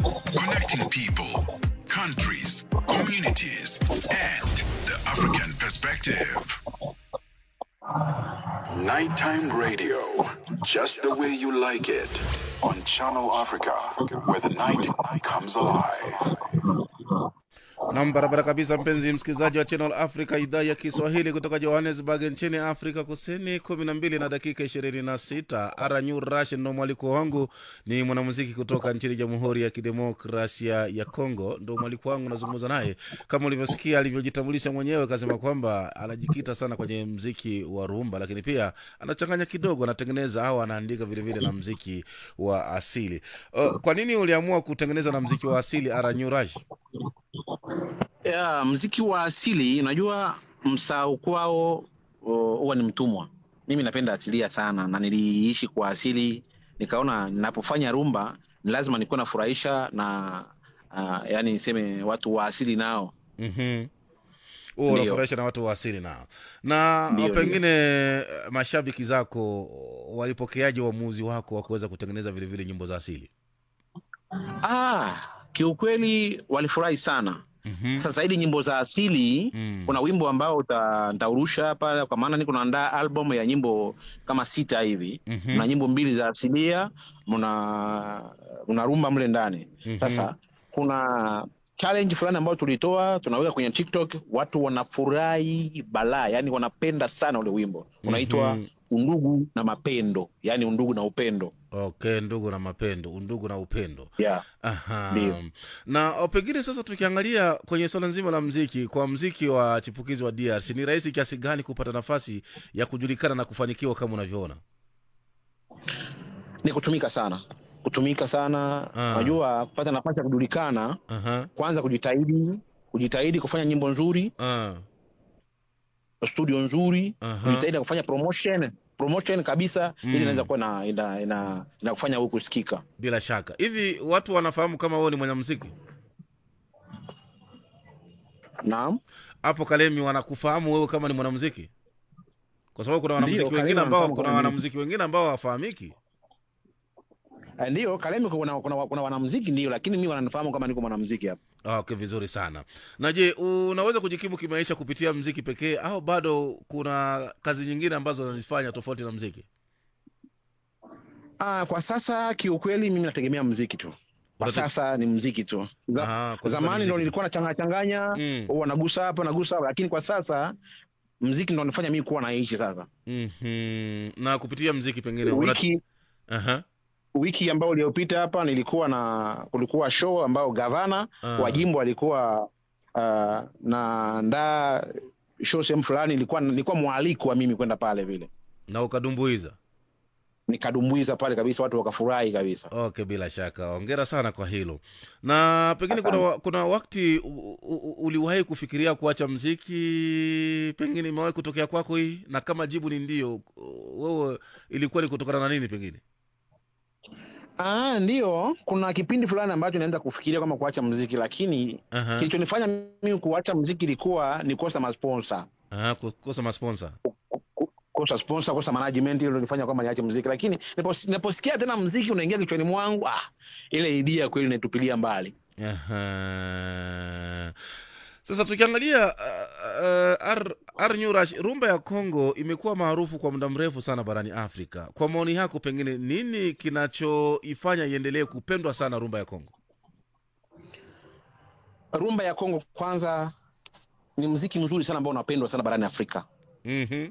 Connecting people, countries, communities, and the African perspective. Nighttime radio, just the way you like it. On Channel Africa, where the night comes alive. Nam, barabara kabisa, mpenzi msikilizaji wa Channel Africa, idhaa ya Kiswahili kutoka Johannesburg nchini Afrika Kusini, kumi na mbili na dakika ishirini na sita. Aranyu Rash ndo mwaliko wangu, ni mwanamuziki kutoka nchini Jamhuri ya Kidemokrasia ya Congo, ndo mwaliko wangu, nazungumza naye kama ulivyosikia alivyojitambulisha mwenyewe, akasema kwamba anajikita sana kwenye mziki wa rumba, lakini pia anachanganya kidogo, anatengeneza au anaandika vilevile na mziki wa asili. Uh, kwa nini uliamua kutengeneza na mziki wa asili Aranyu Rash? ya mziki wa asili unajua msao kwao o, huwa ni mtumwa mimi napenda asilia sana na niliishi kwa asili nikaona ninapofanya rumba ni lazima nikuwa nafurahisha na uh, yani niseme watu wa asili nao Mhm. huo Ndio. unafurahisha na watu wa asili nao na Ndio, pengine eh, mashabiki zako walipokeaje uamuzi wako wa kuweza kutengeneza vilevile nyimbo za asili ah, kiukweli walifurahi sana Mhm. sasa zaidi nyimbo za asili Mm. kuna wimbo ambao uta- nitaurusha hapa kwa maana niko naandaa album ya nyimbo kama sita hivi Mhm. mna nyimbo mbili za asilia mna mna rumba mle ndani Mhm. sasa kuna challenge fulani ambayo tulitoa tunaweka kwenye tiktok watu wanafurahi balaa yani wanapenda sana ule wimbo unaitwa Mhm. undugu na mapendo yani undugu na upendo okay ndugu na mapendo undugu na upendo yeah. Aha. Ndio. na o, pengine sasa tukiangalia kwenye swala nzima la mziki kwa mziki wa chipukizi wa drc ni rahisi kiasi gani kupata nafasi ya kujulikana na kufanikiwa kama unavyoona ni kutumika sana kutumika sana Ah. unajua kupata nafasi ya kujulikana Aha. kwanza kujitahidi kujitahidi kufanya nyimbo nzuri Ah. studio nzuri Aha. kujitahidi kufanya promotion promotion kabisa Mm. ili inaweza kuwa na ina, ina, ina kufanya huku kusikika bila shaka hivi watu wanafahamu kama wewe ni mwanamuziki naam hapo Kalemi wanakufahamu wewe kama ni mwanamuziki, kwa sababu kuna wanamuziki Kalemi wengine ambao wanafahamu kuna kama mimi. wanamuziki wengine ambao hawafahamiki. Eh, ndio Kalemi kuna, kuna, kuna wanamuziki ndio lakini mi wananifahamu kama niko mwanamuziki hapa Ah, Okay, vizuri sana. Na je, unaweza kujikimu kimaisha kupitia mziki pekee au bado kuna kazi nyingine ambazo unazifanya tofauti na mziki? ah, kwa sasa kiukweli mimi nategemea muziki tu kwa Unate- sasa ni muziki tu Za, Ah, kwa sasa zamani muziki ndo tu. nilikuwa nachanganya changanya Mm. huwa nagusa hapa nagusa hapa lakini kwa sasa muziki ndo nifanya mimi kuwa naishi sasa Mhm. Na kupitia mziki pengine una... wiki Aha. wiki ambayo iliyopita hapa nilikuwa na kulikuwa show ambao gavana Ah. wa jimbo alikuwa uh, na ndaa show sehemu fulani nilikuwa nilikuwa mwaliko wa mimi kwenda pale vile Na ukadumbuiza. nikadumbuiza pale kabisa watu wakafurahi kabisa Okay, bila shaka, ongera sana kwa hilo. Na pengine kuna, wa- kuna wakati u- u- uliwahi kufikiria kuacha mziki, pengine imewahi kutokea kwako hii, na kama jibu ni ndio, wewe ilikuwa ni kutokana na nini pengine? Ah, ndio kuna kipindi fulani ambacho naenda kufikiria kama kuacha mziki lakini Aha. kilichonifanya mimi kuacha mziki ilikuwa ni kosa masponsa Aha, kukosa masponsa. kosa sponsor kosa management hilo nilifanya kwamba niache mziki lakini nipos- ninaposikia tena mziki unaingia kichwani mwangu ah, ile idea kweli naitupilia mbali Aha. Sasa tukiangalia uh, uh, R, R Nurash, rumba ya Kongo imekuwa maarufu kwa muda mrefu sana barani Afrika. Kwa maoni yako, pengine nini kinachoifanya iendelee kupendwa sana rumba ya Kongo? rumba ya Kongo kwanza ni mziki mzuri sana ambao unapendwa sana barani Afrika Mhm.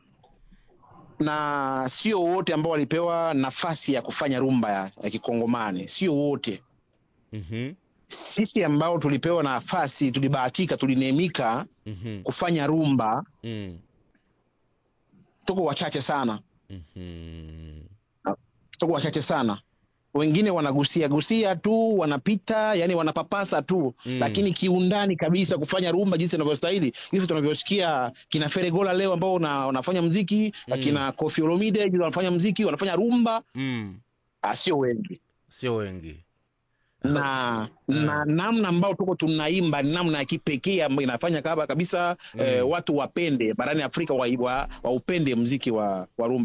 na sio wote ambao walipewa nafasi ya kufanya rumba ya, ya kikongomani sio wote Mhm. sisi ambao tulipewa nafasi tulibahatika tulineemika Mhm. kufanya rumba Mm. tuko wachache sana Mhm. tuko wachache sana wengine wanagusia gusia tu wanapita yani wanapapasa tu Mm. lakini kiundani kabisa kufanya rumba jinsi inavyostahili jinsi tunavyosikia kina feregola leo ambao una, wanafanya mziki Mm. kina kofi olomide jinsi wanafanya mziki wanafanya rumba Mm. ah, sio wengi Sio wengi. na na namna ambao tuko tunaimba ni namna ya kipekee ambayo inafanya kaba kabisa eh, watu wapende barani Afrika wa, wa, waupende mziki wa, wa rumba